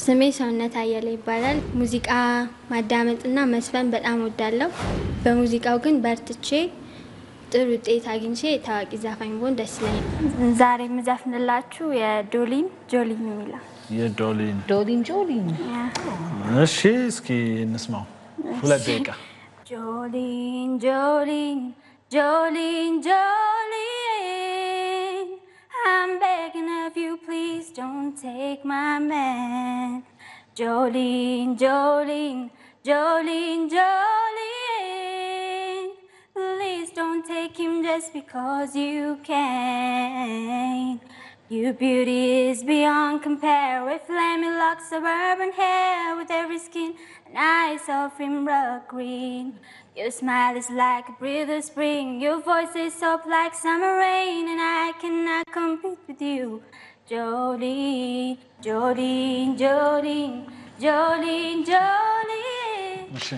ስሜ ሰውነት አየለ ይባላል። ሙዚቃ ማዳመጥና መስፈን በጣም ወዳለሁ። በሙዚቃው ግን በርትቼ ጥሩ ውጤት አግኝቼ ታዋቂ ዘፋኝ ብሆን ደስ ይለኛል። ዛሬ የምዘፍንላችሁ የዶሊን ጆሊን የሚለው የዶሊን ዶሊን ጆሊን እሺ፣ እስኪ እንስማው። ሁለት ደቂቃ Jolene, Jolene, Jolene, Jolene. I'm begging of you, please don't take my man. Jolene, Jolene, Jolene, Jolene. Please don't take him just because you can. Your beauty is beyond compare with flaming locks, suburban hair, with every skin and eyes of emerald green. Your smile is like a breath of spring. Your voice is soft like summer rain, and I cannot compete with you, Jolene, Jolene, Jolene, Jolene, Jolene. እሺ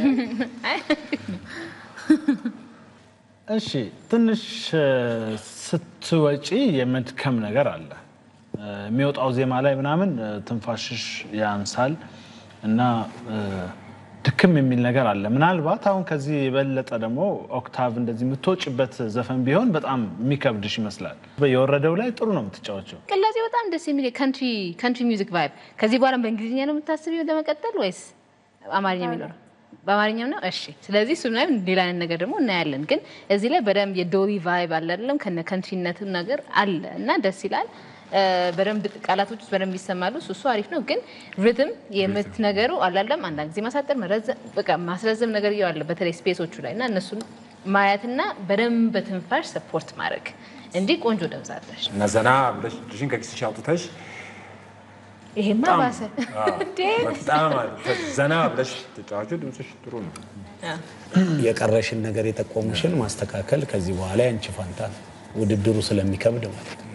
እሺ ትንሽ ስትወጪ የመድከም ነገር አለ። የሚወጣው ዜማ ላይ ምናምን ትንፋሽሽ ያንሳል እና ድክም የሚል ነገር አለ። ምናልባት አሁን ከዚህ የበለጠ ደግሞ ኦክታቭ እንደዚህ የምትወጭበት ዘፈን ቢሆን በጣም የሚከብድሽ ይመስላል። የወረደው ላይ ጥሩ ነው የምትጫወቸው። ቅላጼ በጣም ደስ የሚል ካንትሪ ሚውዚክ ቫይብ። ከዚህ በኋላ በእንግሊዝኛ ነው የምታስቢው ለመቀጠል ወይስ አማርኛ የሚኖረው? በአማርኛው ነው። እሺ፣ ስለዚህ እሱ ላይ ሌላ አይነት ነገር ደግሞ እናያለን። ግን እዚህ ላይ በደንብ የዶሊ ቫይብ አለ አይደለም፣ ከነ ከንትሪነቱ ነገር አለ እና ደስ ይላል። በደንብ ቃላቶች ውስጥ በደንብ ይሰማሉ። እሱ እሱ አሪፍ ነው። ግን ሪትም የምት ነገሩ አላለም። አንዳንድ ጊዜ ማሳጠር፣ መረዘም፣ በቃ ማስረዘም ነገር አለ በተለይ ስፔሶቹ ላይ እና እነሱን ማየትና በደንብ በትንፋሽ ሰፖርት ማድረግ እንጂ ቆንጆ ድምፅ አለሽ። እና ዘና ብለሽ እጅሽን ከኪስሽ አውጥተሽ ይሄማ ባሰ በጣም ዘና ብለሽ ተጫዋቹ ድምፅሽ ጥሩ ነው። የቀረሽን ነገር የጠቆሙሽን ማስተካከል ከዚህ በኋላ ያንቺ ፋንታ ነው። ውድድሩ ስለሚከብድ ማለት ነው።